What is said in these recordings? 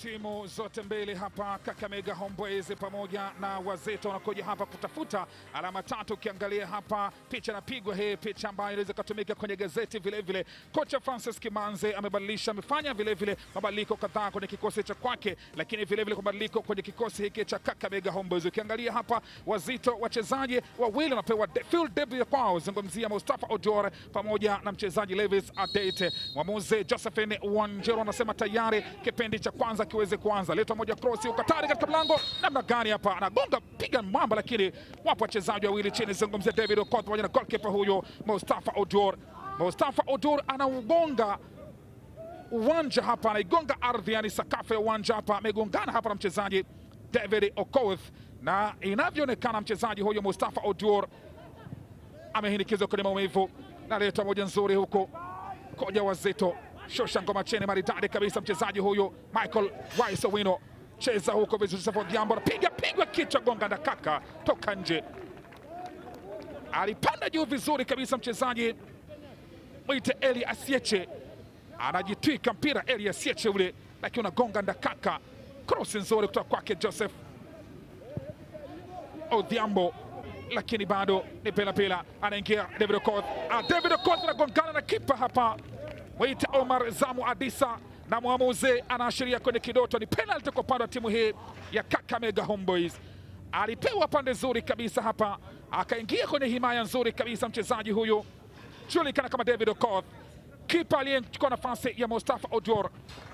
Timu zote mbili hapa, Kakamega Homeboys pamoja na Wazito wanakuja hapa kutafuta alama tatu. Ukiangalia hapa picha inapigwa, hii picha ambayo inaweza ikatumika kwenye gazeti vilevile. Kocha Francis Kimanze amebadilisha, amefanya vilevile mabadiliko kadhaa kwenye kikosi cha kwake, lakini vilevile mabadiliko kwenye kikosi hiki cha Kakamega Homeboys. Ukiangalia hapa Wazito, wachezaji wawili wanapewa de- field debut kwao, zungumzia Mustafa Odior pamoja na mchezaji Levis Adete. Mwamuzi Josephine Wanjero anasema tayari kipindi cha kwanza kiweze kuanza. Leta moja cross ukatari katika mlango, namna gani hapa anagonga piga mwamba, lakini wapo wachezaji wawili chini, zungumzia David Okoth pamoja na goalkeeper huyo Mustafa Odior. Mustafa Odior anaugonga uwanja hapa, anaigonga ardhi, yani sakafu ya uwanja hapa, amegongana hapa na mchezaji David Okoth, na inavyoonekana mchezaji huyo Mustafa Odior amehinikizwa kwenye maumivu. Naleta moja nzuri huko koja Wazito, shosha ngoma chini, maridadi kabisa mchezaji huyo Michael Wise Owino, cheza huko vizuri. Sasa Odhiambo anapiga pigwa kichwa, gonga na kaka toka nje, alipanda juu vizuri kabisa mchezaji mwite Eli Asieche anajitwika mpira Eli Asieche ule, lakini unagonga ndakaka. Cross nzuri kutoka kwake Joseph Odhiambo, lakini bado ni pela pela, anaingia David Okoth. Ah, David Okoth anagongana na kipa hapa, mwite Omar Zamu Adisa, na mwamuzi anaashiria kwenye kidoto ni penalty kwa upande wa timu hii ya Kakamega Homeboys. Alipewa pande nzuri kabisa hapa, akaingia kwenye himaya nzuri kabisa mchezaji huyu julikana kama David Okoth, kipa aliyechukua nafasi ya Mustafa Odior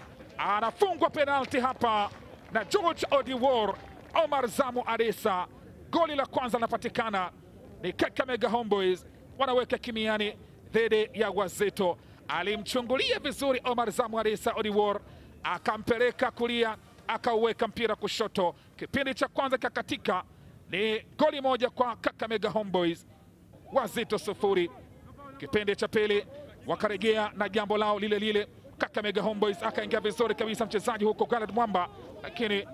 anafungwa penalti hapa na George Odiwor. Omar Zamu Adisa, goli la kwanza linapatikana, ni Kakamega Homeboys wanaweka kimiani dhidi ya Wazito. Alimchungulia vizuri Omar Zamu Adisa Odiwor, akampeleka kulia, akauweka mpira kushoto. Kipindi cha kwanza kakatika, ni goli moja kwa Kakamega Homeboys, Wazito sufuri. Kipindi cha pili wakarejea na jambo lao lile lile. Kakamega Homeboys akaingia vizuri kabisa mchezaji huko Galad Mwamba, lakini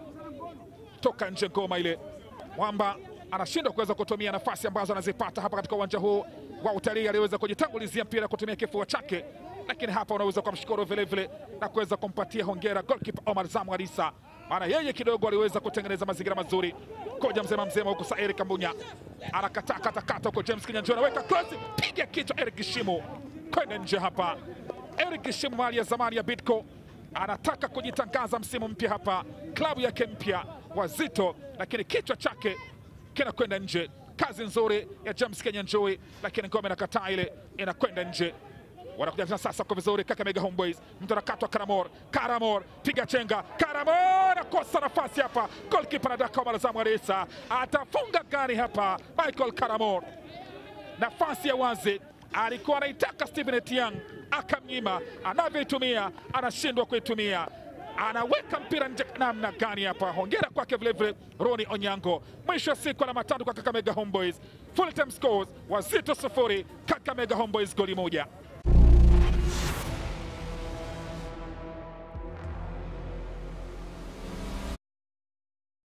toka nje ngoma ile. Mwamba anashindwa kuweza kutumia nafasi ambazo anazipata hapa katika uwanja huu wa utalii. Aliweza kujitangulizia mpira kutumia kifua chake, lakini hapa unaweza kumshukuru vile vile na kuweza kumpatia hongera goalkeeper Omar Zamu Adisa, maana yeye kidogo aliweza kutengeneza mazingira mazuri. Koja mzema mzema huku sa Eric Kambunya anakataa kata kata huko, James Kinyanjua anaweka cross, piga kichwa Eric Shimo kwenda nje hapa. Eric Shimo mali ya zamani ya Bidco anataka kujitangaza msimu mpya hapa, klabu yake mpya Wazito, lakini kichwa chake kinakwenda nje. Kazi nzuri ya James Kinyanjui, lakini ngome inakataa ile, inakwenda nje wanakuja tena sasa kwa vizuri Kakamega Homeboys, mtu anakatwa Karamor, Karamor piga chenga, Karamor akosa nafasi hapa, goalkeeper anadaka Omar Zamu Adisa atafunga gani hapa? Michael Karamor, nafasi ya wazi alikuwa anaitaka Stephen Etiang akamnyima, anavyoitumia anashindwa kuitumia, anaweka mpira nje. Namna gani hapa? Hongera kwake vilevile Roni Onyango. Mwisho wa siku alama tatu kwa Kakamega Homeboys, full time scores Wazito sufuri, Kakamega Homeboys goli moja.